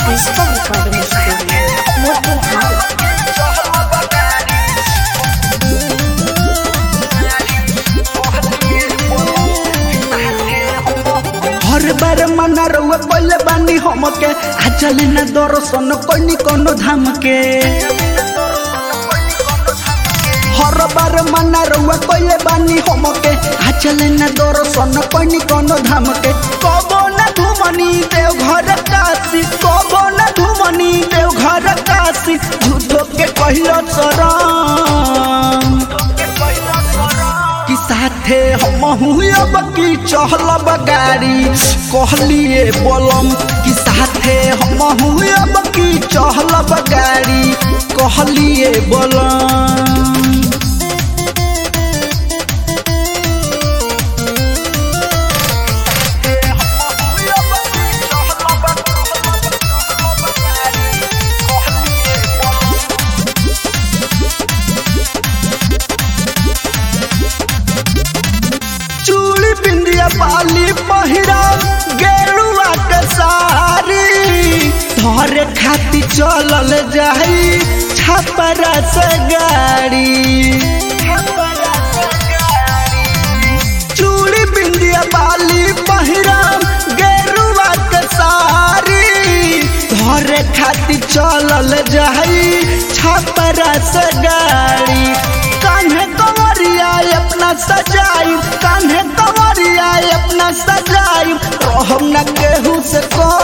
Digital Recording Studio, Motilal. हर बार मना रउआ पहले बानी हमके आ चले ना दर्शन कोनी कोनो धाम के हर बार मना रउआ पहले बानी हमके आ चले ना दर्शन कोनी कोनो धाम के कबो ना घुमनी देव घर काशी कबो ना घुमनी देव घर काशी झूठो के कहिलो शरण कि साथे हम अब की चहलब गाड़ी कहलिए बोलम कि साथे हम अब की चहलब गाड़ी कहलिए बोलम चूड़ी बिंदिया पाली पहिरा गेरुआ के सारी धरे खाती चलल जाई छपरा से गाड़ी चूड़ी बिंदिया बाली पहिरा गेरुआ के सारी धरे खाती चलल जाई छपरा से गाड़ी कान्हे कंवरिया अपना सजाई कान्हे कंवरिया अपना सजाई रहम न केहू से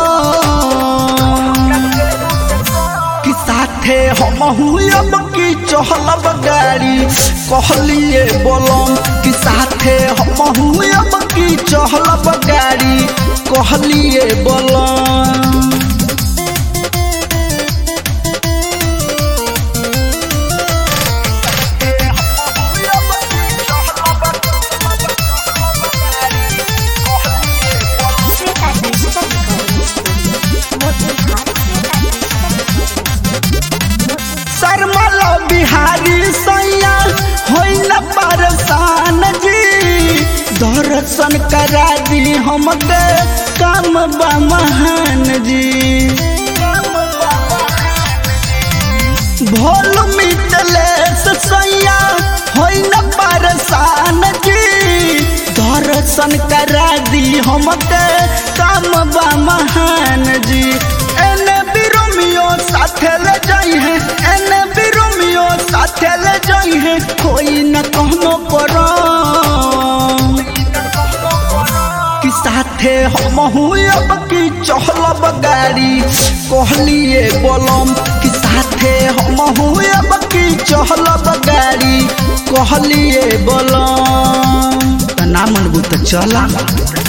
कम कि साथे हम अब की चहलब गाड़ी कहलिए बोलम कि साथे हम अब की चहलब गाड़ी कहलिए बोलम Sweta Digital Recording Studio, Motilal. शर्मल Bihari सैया होइ न परेशान जी दर्शन करा दी हमके काम बा महान जी भोल मिटलेस सैया होइ न परेशान जी दर्शन करा दी हमके काम बा महान जी एने बिरोमियो साथे ले जाई है एने बिरोमियो साथे ले जाई है कोई न कहनो परो कि साथे हम अब की चहलब गाड़ी कहलिए बोलम कि साथे हम अब की चहलब गाड़ी कहलिए बोलम त ना मनबू त चला